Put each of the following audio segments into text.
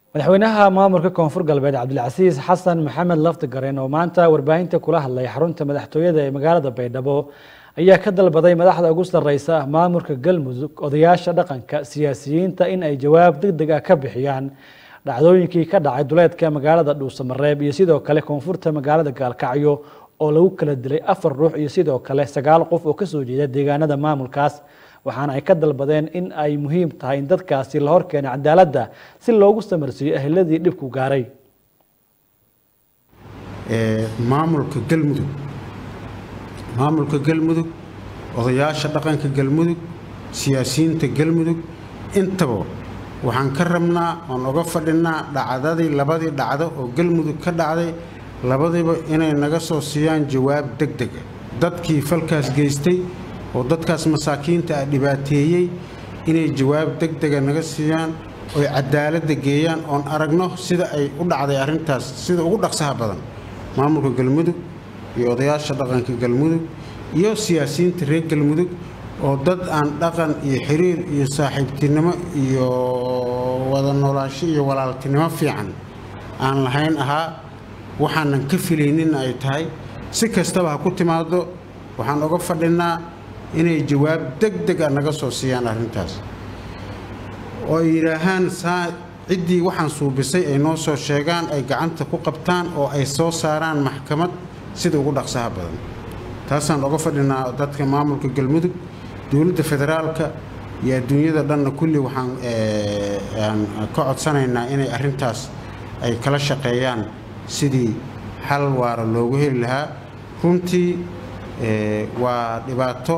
madaxweynaha maamulka koonfur galbeed cabdilcasiis xasan maxamed laftigareen oo maanta warbaahinta kula hadlay xarunta madaxtooyada ee magaalada baydhabo ayaa ka dalbaday madaxda ugu sareysa maamulka galmudug odayaasha dhaqanka siyaasiyiinta in ay jawaab deg deg ah ka bixiyaan dhacdooyinkii ka dhacay duleedka magaalada dhuusamareeb iyo sidoo kale koonfurta magaalada gaalkacyo oo lagu kala dilay afar ruux iyo sidoo kale sagaal qof oo kasoo jeeda deegaanada maamulkaas waxaana ay ka dalbadeen in ay muhiim tahay in dadkaasi la horkeeno cadaaladda si loogu samarsiiyo ahladii dhibku gaaray maamulka galmudug maamulka galmudug odayaasha dhaqanka galmudug siyaasiyiinta galmudug intaba waxaan ka rabnaa oon uga fadhinaa dhacdadii labadii dhacdo oo galmudug ka dhacday labadiiba inay naga soo siiyaan jawaab deg dega dadkii falkaas geystay oo dadkaas masaakiinta ah dhibaateeyey inay jawaab deg dega naga siiyaan oy cadaaladda geeyaan oon aragno sida ay u dhacday arrintaas sida ugu dhaqsaha badan maamulka galmudug iyo odayaasha dhaqanka galmudug iyo siyaasiyiinta reer galmudug oo dad aan dhaqan iyo xiriir iyo saaxiibtinimo iyo wada noolaansho iyo walaaltinimo fiican aan lahayn ahaa waxaanan ka filaynin ay tahay si kastaba ha ku timaado waxaan uga fadhinaa inay jawaab deg deg a naga soo siiyaan arrintaas oo ay yidhaahaan saa ciddii waxaan suubisay ay noo soo sheegaan ay gacanta ku qabtaan oo ay soo saaraan maxkamad sida ugu dhaqsaha badan taasaan uga fadhinaa dadka maamulka galmudug dowladda federaalka iyo adduunyada dhanna kulli waxaan ka codsanaynaa inay arrintaas ay kala shaqeeyaan sidii xal waara loogu heli lahaa runtii waa dhibaato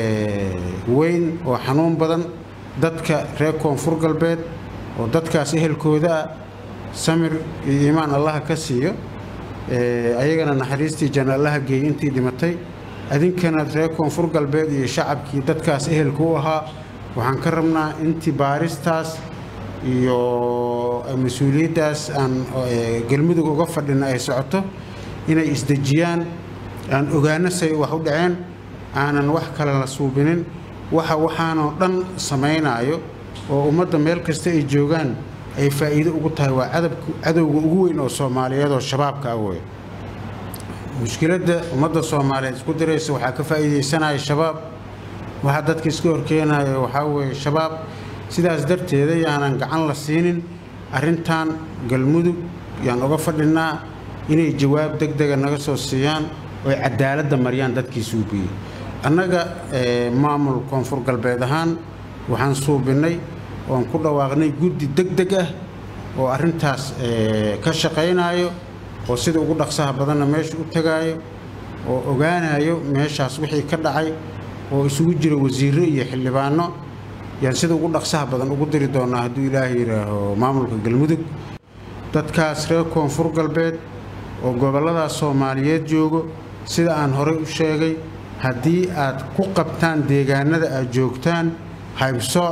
weyn oo xanuun badan dadka reer koonfur galbeed oo dadkaas ehelkooda ah samir iyo iimaan allaha ka siiyo ayagana naxariistii janna allaha geeyey intii dhimatay adinkana reer koonfur galbeed iyo shacabkii dadkaas ehelka u ahaa waxaan ka rabnaa intii baaristaas iyo mas-uuliyaddaas aan galmudug uga fadhina ay socoto inay isdejiyaan aan ogaano say wax u dhaceen aanan wax kale la suubinin waxa waxaanoo dhan samaynaayo oo ummadda meel kasta ay joogaan ay faa'iido ugu tahay waa cadowga ugu weyn oo soomaaliyeed oo shabaabka ah wey mushkiladda ummadda soomaaliyeed isku diraysa waxaa ka faa'iidaysanaya shabaab waxaa dadka iska horkeenaya waxaa weeye shabaab sidaas darteeda yaanan gacan la siinin arrintan galmudug yaan uga fadhinaa inay jawaab deg dega naga soo siiyaan oy cadaaladda mariyaan dadkii suubiyey annaga maamul koonfur galbeed ahaan waxaan suubinnay oon ku dhawaaqnay guddi deg deg ah oo arrintaas ka shaqaynaayo oo sida ugu dhaqsaha badanna meesha u tagaayo oo ogaanayo meeshaas wixii ka dhacay oo isugu jira wasiirro iyo xildhibaanno yaan sida ugu dhaqsaha badan ugu diri doonnaa hadduu ilaahay yidhaaho maamulka galmudug dadkaas reer koonfur galbeed oo gobolladaas soomaaliyeed joogo sida aan horey u sheegay haddii aad ku qabtaan deegaanada aad joogtaan haybsooc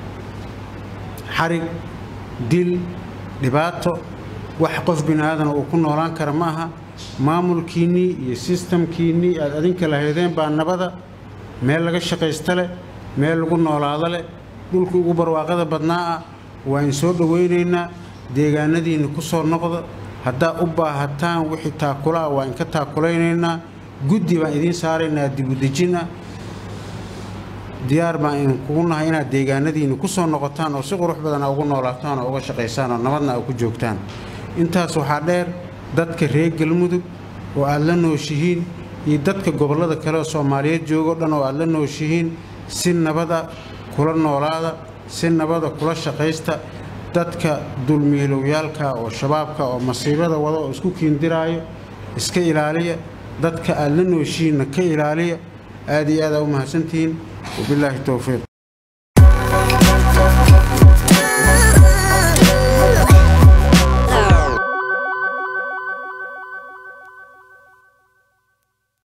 xarig dil dhibaato wax qof bini aadana uu ku noolaan kara ma aha maamulkiinnii iyo sistamkiinnii aad adinka lahaydeen baa nabada meel laga shaqaysta leh meel lagu noolaado leh dhulka ugu barwaaqada badnaa ah waa in soo dhowaynaynaa deegaanadiinna ku soo noqda haddaad u baahataan wixii taakula ah waa inka taakulaynaynaa guddi baan idiin saaraynaa dibudejin ah diyaar baan idinkugu nahay inaad deegaanadiinna ku soo noqotaan oo si qurux badana ugu noolaataan oo uga shaqaysaan oo nabadna ku joogtaan intaas waxaa dheer dadka reer galmudug oo aad la nooshihiin iyo dadka gobollada kale oo soomaaliyeed joogoo dhan oo aad la nooshihiin si nabada kula noolaada si nabada kula shaqaysta dadka dulmiilowyaalka oo shabaabka oo masiibada wada oo isku kiindiraayo iska ilaaliya dadka aad la nooshihiinna ka ilaaliya aad iyo aad aa u mahadsantihiin wabilaahi towfiiq